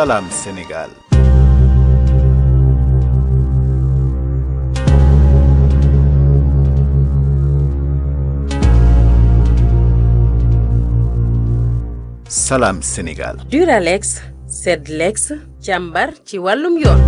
Salam Sénégal. Salam Sénégal. Duralex Sedlex càmbar ci wàllum yoon.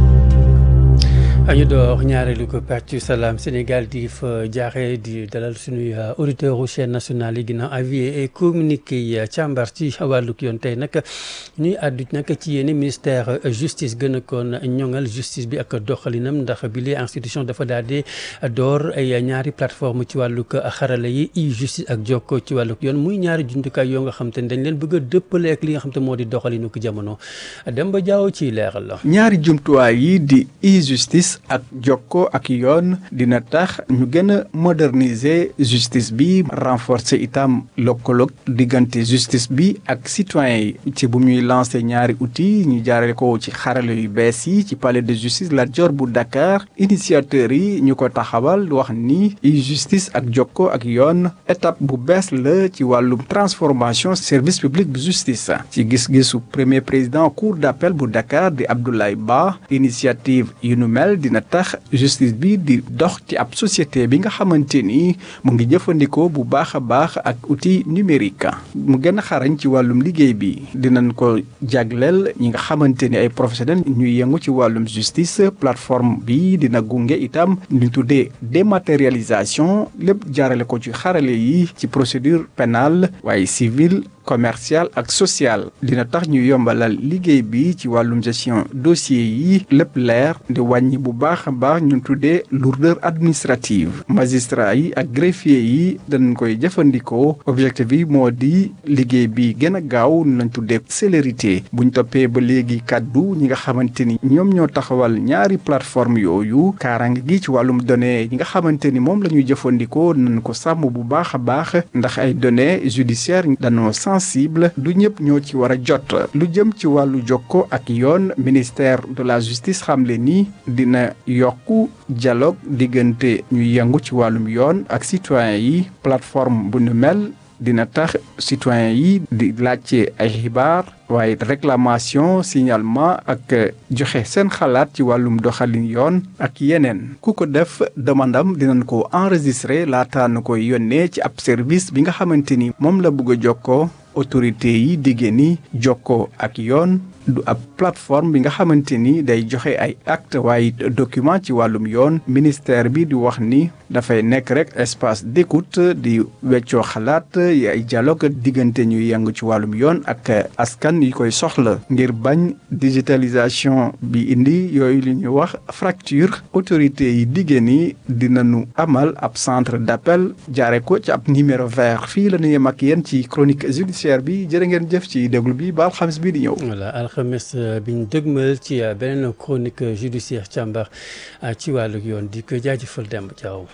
ñu door ñaareelu ko pàccu salaam Sénégal di fa jaaxee di dalal suñuy auditeur u chaîne nationale yi ginnaaw avis et communiqué yi càmbar ci wàllug yoon tey nag ñuy àddu nag ci yéen ministère justice gën a koon ñoŋal justice bi ak doxalinam ndax bi les institution dafa daal di door ay ñaari plateforme ci wàllug xarala yi i justice ak jokko ci wàllug yoon muy ñaari jumtukaay yoo nga xam te ne dañ leen bëgg a dëppale ak li nga xam te moo di doxalinu ko jamono dem ba jaaw ci leeral la. ñaari jumtuwaay yi di e-justice ak jokko ak yoon dina tax ñu gën a moderniser justice bi renforcer itam lëkkaloog diggante justice bi ak citoyen yi ci bu ñuy lancer ñaari outils ñu jaarale ko ci xarale yu bees yi ci palais de justice Lat Dior bu Dakar initiateurs yi ñu ko taxawal wax ni e-justice ak jokko ak yoon étape bu bees la ci wàllum transformation service public bu justice ci gis-gisu premier président cour d'appel bu Dakar di Abdoulaye Ba initiative yu nu mel dina tax justice bi di dox ci ab société bi nga xamante ni mu ngi jëfandikoo bu baax a baax ak outil numérique mu gën a xarañ ci wàllum liggéey bi dinañ ko jagleel ñi nga xamante ni ay professionnels ñuy yëngu ci wàllum justice plateforme bi dina gunge itam ñu tuddee dématérialisation lépp jaarale ko ci xarale yi ci procédure pénale waaye civile commercial ak social dina tax ñu yombalal liggéey bi ci wàllum gestion dossier yi lépp leer di wàññi bu baax a baax ñu tuddee lourdeur administrative magistrat yi ak greffier yi dañ koy jëfandikoo objectif bi moo di liggéey bi gën a gaaw lañ tuddee célérité buñ toppee ba léegi kàddu ñi nga xamante ni ñoom ñoo taxawal ñaari plateforme yooyu kaaraange gi ci wàllum données yi nga xamante ni moom la ñuy jëfandikoo nañ ko sàmm bu baax a baax ndax ay données judiciaires dañoo sensible du ñëpp ñoo ci war a jot lu jëm ci wàllu jokko ak yoon ministère de la justice xamle ni dina yokku dialogue diggante ñuy yëngu ci wàllum yoon ak citoyen yi plateforme bu nu mel dina tax citoyen yi di laajte ay xibaar waaye réclamation signalement ak joxe seen xalaat ci wàllum doxalin yoon ak yeneen ku ko def demandam dinañ ko enregistrer laataa na koy yónnee ci ab service bi nga xamante ni moom la bëgg a jokkoo autorité yi diggée ni jokkoo ak yoon du ab plateforme bi nga xamante ni day joxe ay acte waaye document ci wàllum yoon ministère bi di wax ni dafay nekk rek espace d'écoute di weccoo xalaat ay dialogue diggante ñuy yëngu ci wàllum yoon ak askan yi koy soxla ngir bañ digitalisation bi indi yooyu li ñuy wax fracture autorité yi diggée ni dinañu amal ab centre d'appel jaare ko ci ab numéro vert fii la ñu yem ak yéen ci chronique judiciaire bi jërë ngeen jëf ci déglu bi ba alxamis bi di ñëw alxames bi ñu dëgmal ci beneen chronique judiciaire càmbar ci wàllu yoon di ko jaajëfal Demba Diaw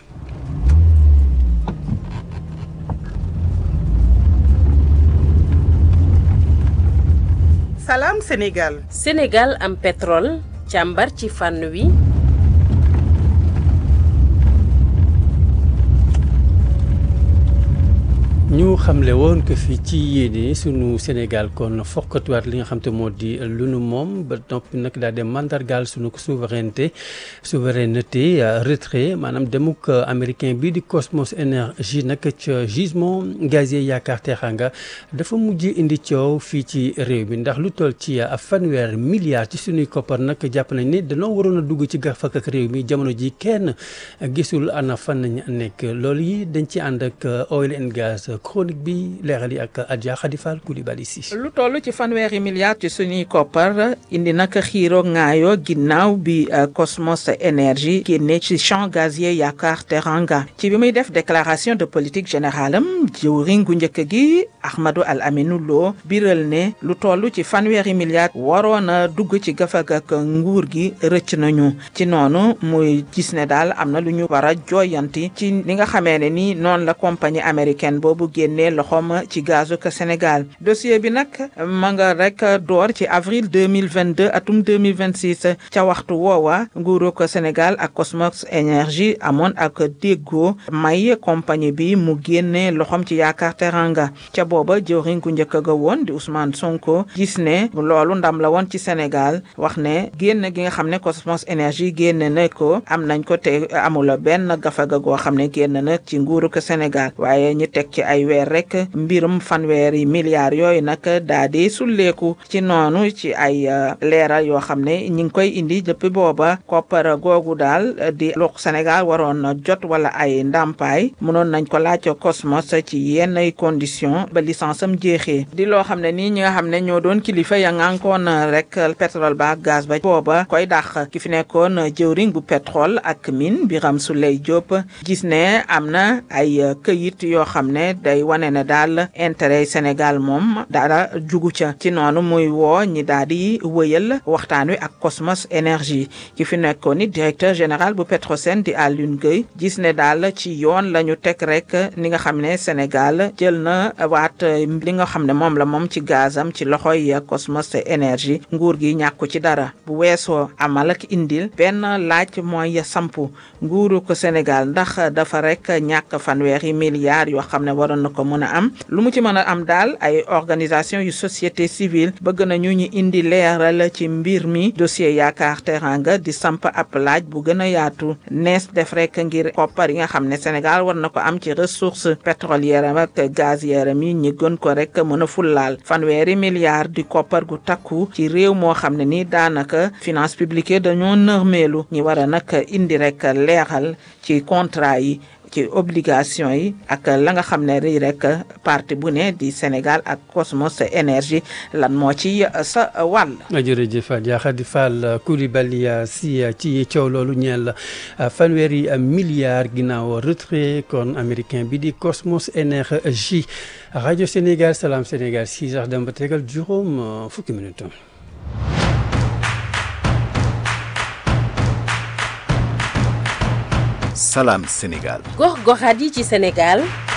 Salam Sénégal. Sénégal am pétrole càmbar ci fànn wi. ñu xamle woon que fii ci yéene sunu Sénégal kon fokkatuwaat li nga xam te moo di lu nu moom ba noppi nag daal di mandargaal sunu souveraineté souveraineté retrait maanaam demuk américain bii di Cosmos Énergie nag ca gisement gazier yaakaar Teranga dafa mujj indi coow fii ci réew mi ndax lu toll ci fanweer milliards ci sunuy koppar nag jàpp nañ ne danoo waroon a dugg ci gafak ak réew mi jamono ji kenn gisul ana fan nañ nekk loolu yi dañ ci ànd ak oil and gas. chronique bi leeral yi ak Adja Khadifal Koulibaly si lu toll ci fanweeri milliards ci suñuy koppar indi nag xiiro ŋaayoo ginnaaw bi Cosmos Énergie génne ci champ gazier Yakar Teranga ci bi muy def déclaration de politique générale am jëwriñ gu njëkk gi Ahmadou Al Aminou Lo biral ne lu toll ci fanweeri milliards waroon a dugg ci gafag ak nguur gi rëcc nañu ci noonu muy gis ne daal am na lu ñu war a jooyanti ci li nga xamee ne ni noonu la compagnie américaine boobu génnee loxoom ci gazu ko Sénégal dossier bi nag ma nga rek door ci avril 2022 atum 2026 ca waxtu woowa nguuru ko Sénégal ak Cosmos Énergie amoon ak déggoo may compagnie bi mu génnee loxoom ci yaakaar teranga ca booba jëwriñ gu njëkk ga woon di Ousmane Sonko gis ne loolu ndam la woon ci Sénégal wax ne génn gi nga xam ne Cosmos Énergie génn na ko am nañ ko te amula benn gafaga goo xam ne génn na ci nguuru ko Sénégal waaye ñi teg ci ay weer rek mbirum fanweeri milliards yooyu nag daa di sulleeku ci noonu ci ay leeral yoo xam ne ñi ngi koy indi depuis booba koppar googu daal di lu Sénégal waroon jot wala ay ndàmpaay mënoon nañ ko laaj Cosmos ci yenn condition ba licence am jeexee di loo xam ne nii ñi nga xam ne ñoo doon kilifa ya ngànkoon rek pétrole ba ak gaz ba booba koy dàq ki fi nekkoon jëwriñ bu pétrole ak mine Birame Souleye Diop gis ne am na ay këyit yoo xam ne day wane ne daal intérêt Sénégal moom dara jugu ca ci noonu muy woo ñi daal di wëyal waxtaan wi ak Cosmos Énergie ki fi nekkoon ni directeur général bu Petrosen di Alioune Gueye gis ne daal ci yoon la ñu teg rek ni nga xam ne Sénégal jël na waat li nga xam ne moom la moom ci gazam ci loxoy Cosmos Énergie nguur gi ñàkku ci dara bu weesoo amal ak indil benn laaj mooy sampu nguuru ko Sénégal ndax dafa rek ñàkk fanweeri milliards yoo xam ne waroon na ko mën a am lu mu ci mën a am daal ay organisation yu société civile bëgg nañu ñu indi leeral ci mbir mi dossier yaakaar teranga di samp ab laaj bu gën a yaatu nees def rek ngir koppar yi nga xam ne Sénégal war na ko am ci ressource pétrolière ak gazière mi ñi gën ko rek mën a fullaal fanweeri milliards di koppar gu takku ci réew moo xam ne ni daanaka finance publique dañoo nërmeelu ñi war a nag indi rek leeral ci contrat yi ci obligation yi ak la nga xam ne rii rek parti bu ne di Sénégal ak Cosmos Énergie lan moo ci sa wàll. jërëjëf Diakhady Fall Coulibaly si ci coow loolu ñeel fanweeri milliards ginnaaw retrait kon américain bi di Cosmos Énergie rajo Sénégal Salam Sénégal six heures dem ba tegal juróom fukki minutes. Salam Sénégal. gox goxaat yi ci Sénégal